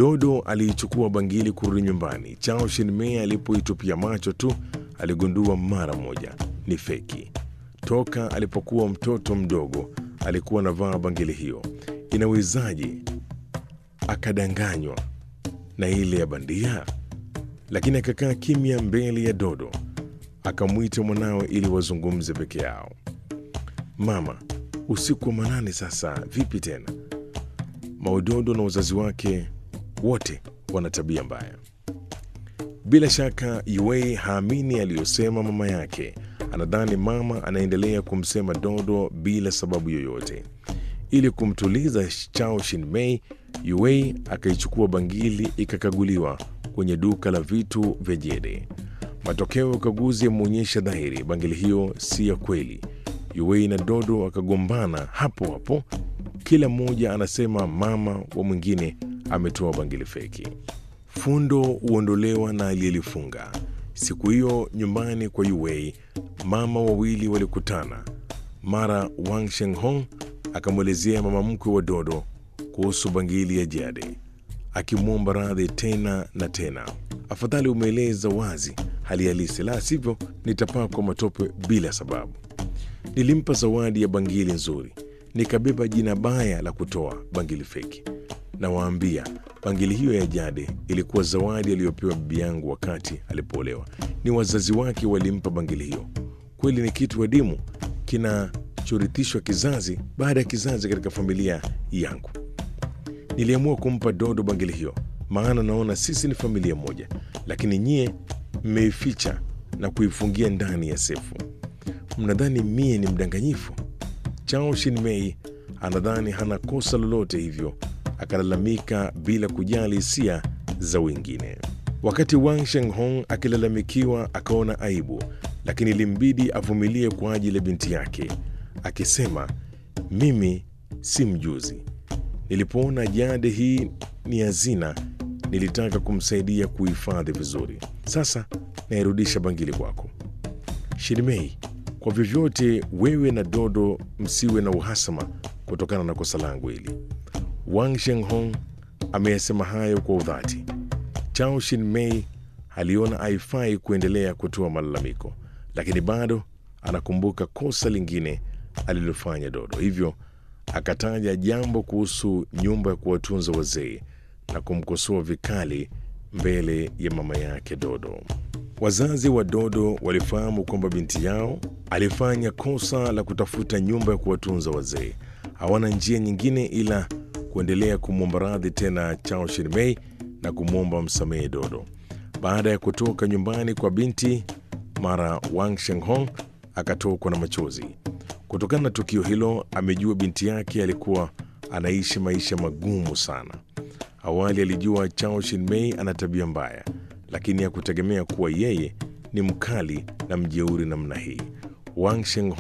Dodo aliichukua bangili kurudi nyumbani. Chao Shinmei alipoitupia macho tu aligundua mara moja ni feki. Toka alipokuwa mtoto mdogo alikuwa anavaa bangili hiyo. Inawezaje akadanganywa na ile ya bandia? Lakini akakaa kimya mbele ya Dodo, akamwita mwanawe ili wazungumze peke yao. Mama, usiku wa manane sasa, vipi tena? Maudodo na wazazi wake wote wana tabia mbaya. Bila shaka Yue haamini aliyosema mama yake. Anadhani mama anaendelea kumsema Dodo bila sababu yoyote. Ili kumtuliza Chao Shinmei, Yue akaichukua bangili ikakaguliwa kwenye duka la vitu vya jede. Matokeo ya ukaguzi yameonyesha dhahiri bangili hiyo si ya kweli. Yue na Dodo wakagombana hapo hapo, kila mmoja anasema mama wa mwingine ametoa bangili feki. Fundo huondolewa na aliyelifunga. Siku hiyo nyumbani kwa Yue, mama wawili walikutana. Mara Wang Shenghong akamwelezea mama mkwe wa Dodo kuhusu bangili ya jade, akimwomba radhi tena na tena. Afadhali umeeleza wazi hali halisi, la sivyo nitapakwa matope bila sababu. Nilimpa zawadi ya bangili nzuri, nikabeba jina baya la kutoa bangili feki. Nawaambia, bangili hiyo ya jade ilikuwa zawadi aliyopewa bibi yangu wakati alipoolewa. Ni wazazi wake walimpa bangili hiyo. Kweli ni kitu adimu kinachorithishwa kizazi baada ya kizazi katika familia yangu. Niliamua kumpa Dodo bangili hiyo, maana naona sisi ni familia moja, lakini nyie mmeificha na kuifungia ndani ya sefu. Mnadhani mie ni mdanganyifu? Chao Shinmei anadhani hana kosa lolote, hivyo akalalamika bila kujali hisia za wengine. Wakati Wang Shenghong akilalamikiwa, akaona aibu, lakini ilimbidi avumilie kwa ajili ya binti yake, akisema, mimi si mjuzi. Nilipoona jade hii ni hazina, nilitaka kumsaidia kuhifadhi vizuri. Sasa nairudisha bangili kwako. Shinmei, kwa vyovyote wewe na Dodo msiwe na uhasama kutokana na kosa langu hili. Wang Shenghong ameyasema hayo kwa udhati. Chao Shinmei aliona haifai kuendelea kutoa malalamiko, lakini bado anakumbuka kosa lingine alilofanya Dodo, hivyo akataja jambo kuhusu nyumba ya kuwatunza wazee na kumkosoa vikali mbele ya mama yake Dodo. Wazazi wa Dodo walifahamu kwamba binti yao alifanya kosa la kutafuta nyumba ya kuwatunza wazee. Hawana njia nyingine ila kuendelea kumwomba radhi tena Chao Shinmei na kumwomba msamehe Dodo. Baada ya kutoka nyumbani kwa binti, mara Wang Shenghong akatokwa na machozi. Kutokana na tukio hilo, amejua binti yake alikuwa anaishi maisha magumu sana. Awali alijua Chao Shinmei ana tabia mbaya, lakini hakutegemea kuwa yeye ni mkali na mjeuri namna hii. Wang Shenghong